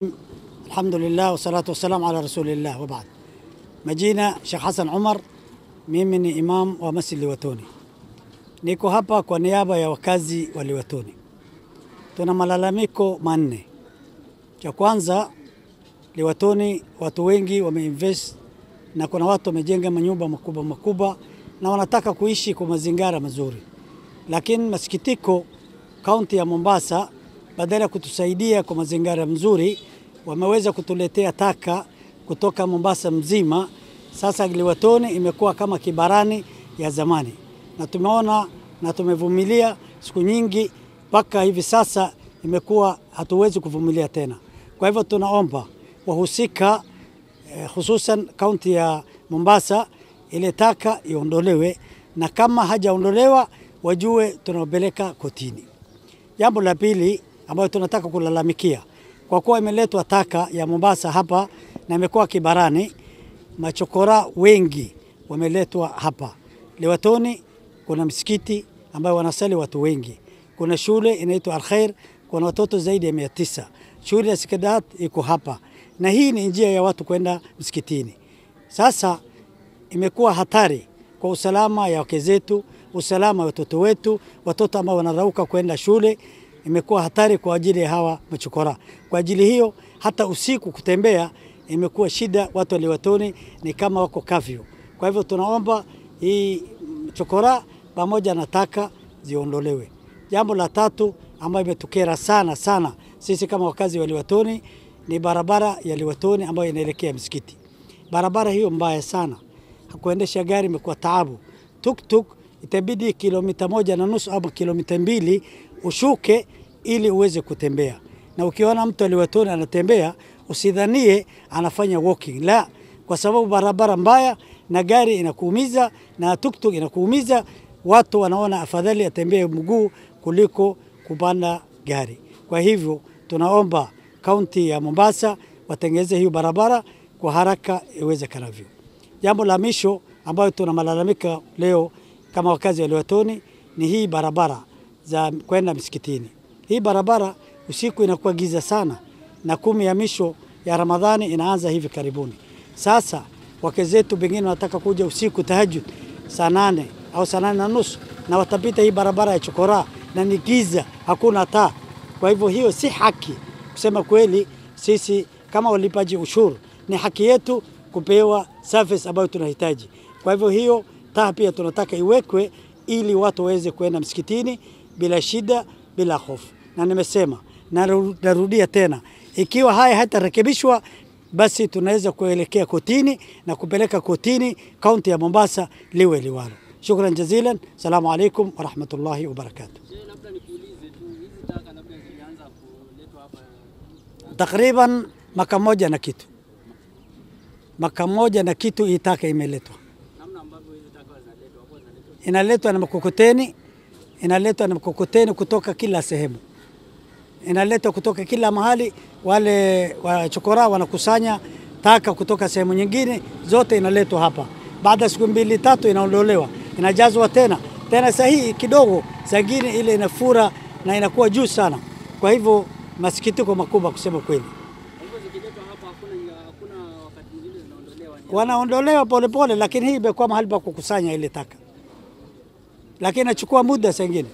Alhamdulillah wassalatu wassalamu ala rasulillah wa baad. Majina Sheikh Hassan Umar, mimi ni imam wa Masjid Liwatoni. Niko hapa kwa niaba ya wakazi wa Liwatoni. Tuna malalamiko manne. Cha kwanza, Liwatoni watu wengi wameinvest na kuna watu wamejenga manyumba makubwa makubwa na wanataka kuishi kwa mazingira mazuri, lakini masikitiko, kaunti ya Mombasa badala ya kutusaidia kwa mazingira mzuri, wameweza kutuletea taka kutoka Mombasa mzima. Sasa Liwatoni imekuwa kama kibarani ya zamani, na tumeona na tumevumilia siku nyingi, mpaka hivi sasa imekuwa hatuwezi kuvumilia tena. Kwa hivyo tunaomba wahusika eh, hususan kaunti ya Mombasa ile taka iondolewe, na kama hajaondolewa wajue tunapeleka kotini. Jambo la pili ambayo tunataka kulalamikia, kwa kuwa imeletwa taka ya Mombasa hapa na imekuwa kibarani, machokora wengi wameletwa hapa Liwatoni. Kuna msikiti ambayo wanasali watu wengi, kuna shule inaitwa Alkhair, kuna watoto zaidi ya mia tisa. Shule ya Sikadat iko hapa, na hii ni njia ya watu kwenda msikitini. Sasa imekuwa hatari kwa usalama ya wake zetu, usalama wa watoto wetu, watoto ambao wanarauka kwenda shule, imekuwa hatari kwa ajili ya hawa machokora. Kwa ajili hiyo hata usiku kutembea imekuwa shida, watu wa Liwatoni ni kama wako kafyu. Kwa hivyo tunaomba hii chokora pamoja na taka ziondolewe. Jambo la tatu ambayo imetukera sana sana sisi kama wakazi wa Liwatoni ni barabara ya Liwatoni ambayo inaelekea msikiti. Barabara hiyo mbaya sana, kuendesha gari imekuwa taabu. Tuktuk itabidi kilomita moja na nusu ama kilomita mbili ushuke ili uweze kutembea, na ukiona mtu Liwatoni anatembea usidhanie anafanya walking, la, kwa sababu barabara mbaya na gari inakuumiza na tuktuk inakuumiza. Watu wanaona afadhali atembee mguu kuliko kupanda gari. Kwa hivyo tunaomba kaunti ya Mombasa watengeze hiyo barabara kwa haraka iwezekanavyo. Jambo la mwisho ambayo tuna malalamika leo kama wakazi wa Liwatoni ni hii barabara za kwenda msikitini. Hii barabara usiku inakuwa giza sana, na kumi ya misho ya Ramadhani inaanza hivi karibuni. Sasa wake zetu pengine wanataka kuja usiku tahajud saa nane au saa nane na nusu na watapita hii barabara ya chokora na ni giza, hakuna taa. Kwa hivyo hiyo si haki. Kusema kweli, sisi kama walipaji ushuru ni haki yetu kupewa service ambayo tunahitaji. Kwa hivyo hiyo taa pia tunataka iwekwe ili watu waweze kuenda msikitini bila shida, bila hofu. Na nimesema na narudia tena, ikiwa haya hatarekebishwa basi tunaweza kuelekea kotini na kupeleka kotini kaunti ya Mombasa liwe liwalo. Shukran jazilan, salamu alaikum warahmatullahi wabarakatuh. Takriban maka moja na kitu, maka moja na kitu hii taka imeletwa, inaletwa na mkokoteni, inaletwa na mkokoteni kutoka kila sehemu, inaletwa kutoka kila mahali. Wale wachokora wanakusanya taka kutoka sehemu nyingine, zote inaletwa hapa. Baada ya siku mbili tatu, inaondolewa, inajazwa tena tena, sahihi kidogo, zingine ile inafura na inakuwa juu sana. Kwa hivyo masikitiko makubwa kusema kweli, wanaondolewa polepole, lakini hii imekuwa mahali pa kukusanya ile taka, lakini inachukua muda sengine.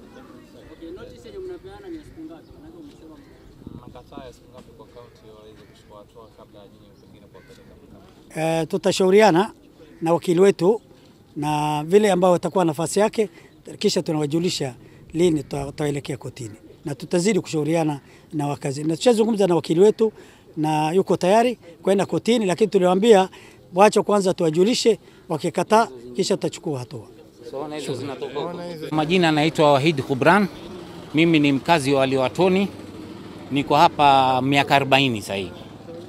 Uh, tutashauriana na wakili wetu na vile ambao watakuwa nafasi yake, kisha tunawajulisha lini tutaelekea kotini na tutazidi kushauriana na wakazi, na tushazungumza na wakili wetu na yuko tayari kwenda kotini, lakini tuliwaambia wacha kwanza tuwajulishe, wakikataa kisha tutachukua hatua. Majina anaitwa Wahid Kubran, mimi ni mkazi wa Liwatoni, niko hapa miaka 40 sasa hivi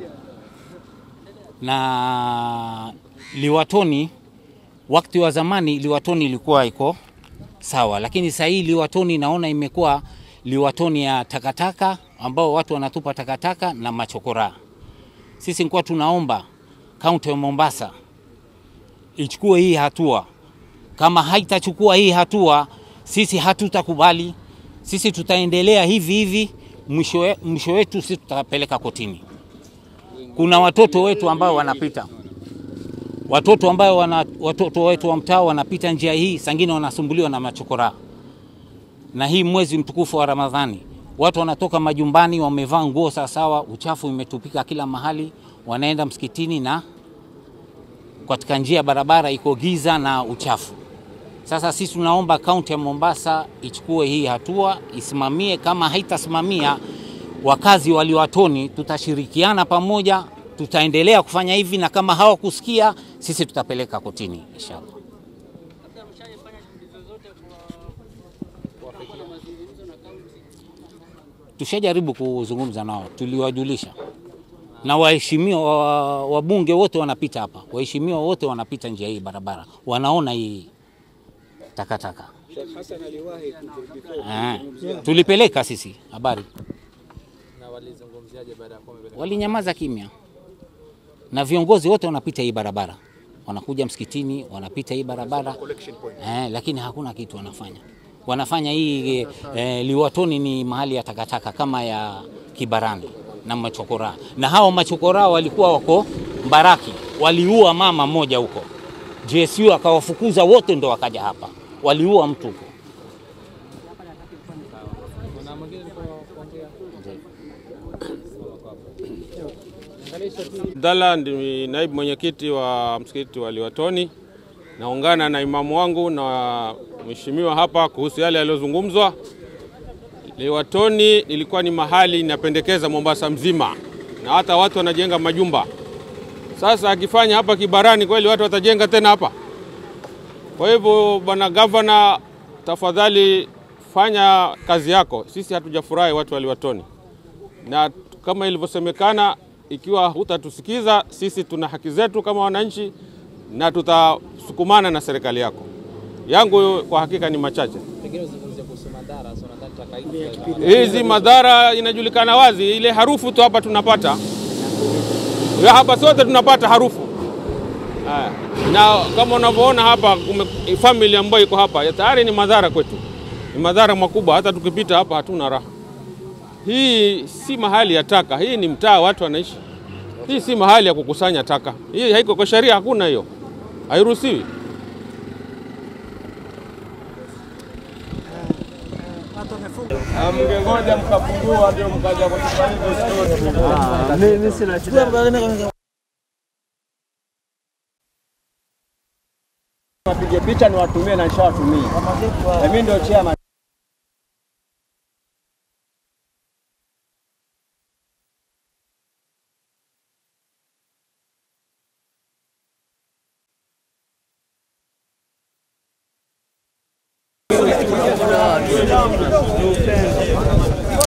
na Liwatoni wakati wa zamani Liwatoni ilikuwa iko sawa, lakini sasa hii Liwatoni naona imekuwa Liwatoni ya takataka ambao watu wanatupa takataka na machokora. Sisi nikuwa tunaomba kaunti ya Mombasa ichukue hii hatua. Kama haitachukua hii hatua, sisi hatutakubali. Sisi tutaendelea hivi hivi mwisho we- mwisho wetu sisi tutapeleka kotini. Kuna watoto wetu ambao wanapita watoto ambao wana, watoto wetu wa mtaa wanapita njia hii, sangine wanasumbuliwa na machokora. Na hii mwezi mtukufu wa Ramadhani, watu wanatoka majumbani wamevaa nguo sawasawa, uchafu imetupika kila mahali, wanaenda msikitini na katika njia ya barabara iko giza na uchafu. Sasa sisi tunaomba kaunti ya Mombasa ichukue hii hatua, isimamie. Kama haitasimamia, wakazi wa Liwatoni tutashirikiana pamoja, tutaendelea kufanya hivi, na kama hawakusikia sisi tutapeleka kotini inshallah. Tushajaribu kuzungumza nao, tuliwajulisha na waheshimiwa wa- wabunge wote wanapita hapa, waheshimiwa wote wanapita njia hii barabara, wanaona hii takataka. Eh, tulipeleka sisi habari, walinyamaza kimya, na viongozi wote wanapita hii barabara, wanakuja msikitini, wanapita hii barabara eh, lakini hakuna kitu wanafanya. Wanafanya hii eh, Liwatoni ni mahali ya takataka kama ya Kibarani na machokora, na hao machokora walikuwa wako Mbaraki, waliua mama mmoja huko, JSU akawafukuza wote, ndo wakaja hapa, waliua mtu huko. Abdalla ndi naibu mwenyekiti wa msikiti wa Liwatoni. Naungana na imamu wangu na mheshimiwa hapa kuhusu yale yaliyozungumzwa. Liwatoni ilikuwa ni mahali inapendekeza Mombasa mzima, na hata watu wanajenga majumba. Sasa akifanya hapa Kibarani, kweli watu watajenga tena hapa? Kwa hivyo, bwana gavana, tafadhali fanya kazi yako. Sisi hatujafurahi watu wa Liwatoni na kama ilivyosemekana, ikiwa hutatusikiza sisi, tuna haki zetu kama wananchi, na tutasukumana na serikali yako. Yangu kwa hakika ni machache. Pengine uzungumzie kuhusu madhara, so nadhani tutakaidi Hizi madhara inajulikana wazi, ile harufu tu hapa tunapata ya hapa, sote tunapata harufu Haya. Na kama unavyoona hapa, kume- family ambayo iko hapa ya tayari ni madhara kwetu, ni madhara makubwa. Hata tukipita hapa hatuna raha. Hii si mahali ya taka, hii ni mtaa watu wanaishi. Hii si mahali ya kukusanya taka, hii haiko kwa sheria, hakuna hiyo, hairuhusiwi. Watu wamefunga. Mngengoja mkafungua ndio mkaja kutupa hizo Wapige picha ni watumie na nishawatumia. Na mimi ndio chairman.